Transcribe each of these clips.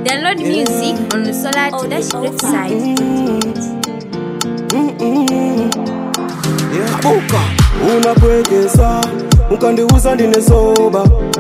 Download music on the Solar Oh, Dash the website. Buka unapwekesa ukandiuza ndine soba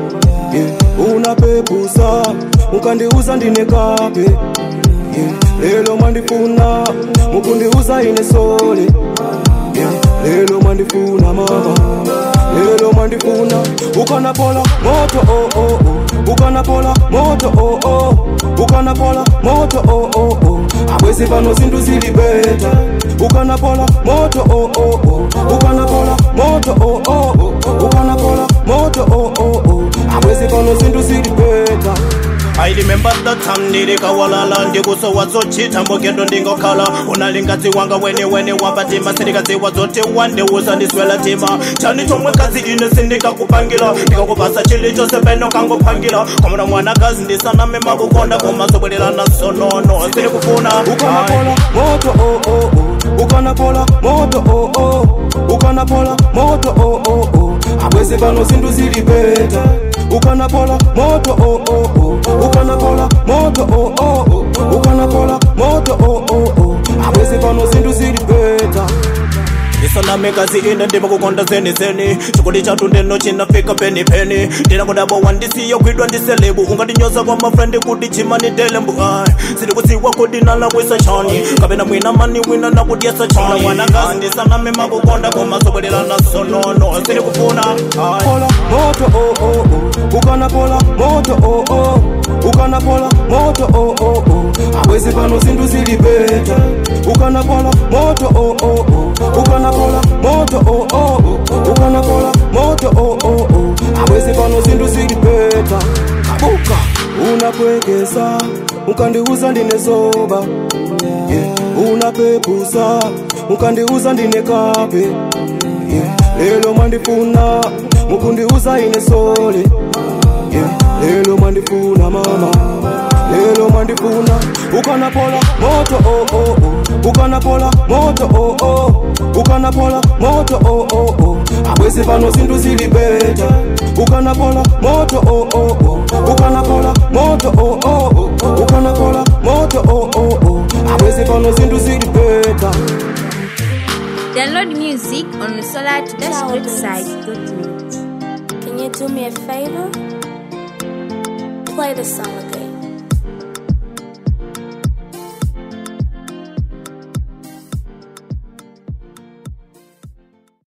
yeah. unapepusa ukandiuza ndine kape yeah. lelo mwandifuna mukundiuza ine sole yeah. lelo mwandifuna mama lelo mwandifuna ukanapola moto oh, oh, oh. ukanapola moto oh, oh. ukanapola moto oh, oh, oh. abwezi pano zinthu zili beta ukanapola moto oh, oh, oh. ukanapola moto oh, oh, oh. ukanapola moto oh, oh, oh. abwezi pano zinthu zili beta I remember the time ndirikawalala ndikusowa zochita mbogendo ndingokhala unalingadzi wanga wene wene wambatima sindikadziwa zote wandeuza ndiswela tima chani chomwe kadzi ine sindikakupangira ndikakupasa chili chose peno kangopangira komona mwanakazi ndisaname makukonda koma zobwererana sonono sindikufuna ukanapola moto oh, oh, oh. ukanapola moto oh, oh. ukanapola moto oh, oh, oh. abwezi pano zinthu zili beta ukanapola moto oh, oh, oh. ukanapola moto oh, oh, oh. ukanapola moto oh, oh, oh. abwezi pano zinthu zili beta isaname kazi ine ndimakukonda zenizeni chikundi chatu ndeno chinafika penipeni ndinakudabo wandisiya kwidwa ndiselebu ungatinyoza kwa mafrendi kuti chimanitele mbu ai sindikudziwa kuti nalakwisa chani kapena mwina mani wina nakudyesa chani mwanakazi ndisaname makukonda koma zobwererana sonono sindikufuna ai pola moto oh, oh, oh. ukanapola moto oh, oh. ukanapola moto oh, oh, oh. abwezi pano zinthu zili beta ukanapola moto oh, oh, oh. ukanapola moto oh, oh, oh. ukanapola moto oh, oh, oh. abwezi pano zinthu zili beta kabuka unapwekesa ukandiuza ndine soba yeah. unapepusa ukandiuza ndine kape yeah. lelo mwandifuna mukundiuza ine sole yeah. lelo mwandifuna mama lelo mwandifuna ukanapola moto oh, oh, oh. ukanapola moto oh, oh. ukanapola moto oh, oh, oh. abwezi pano zinthu zili beta ukanapola moto oh, oh, oh. ukanapola moto oh, oh, oh. ukanapola moto oh, oh, oh. abwezi pano zinthu zili beta Download music on the Solar Dash Ciao, website. Can you do me a favor? Play the song again.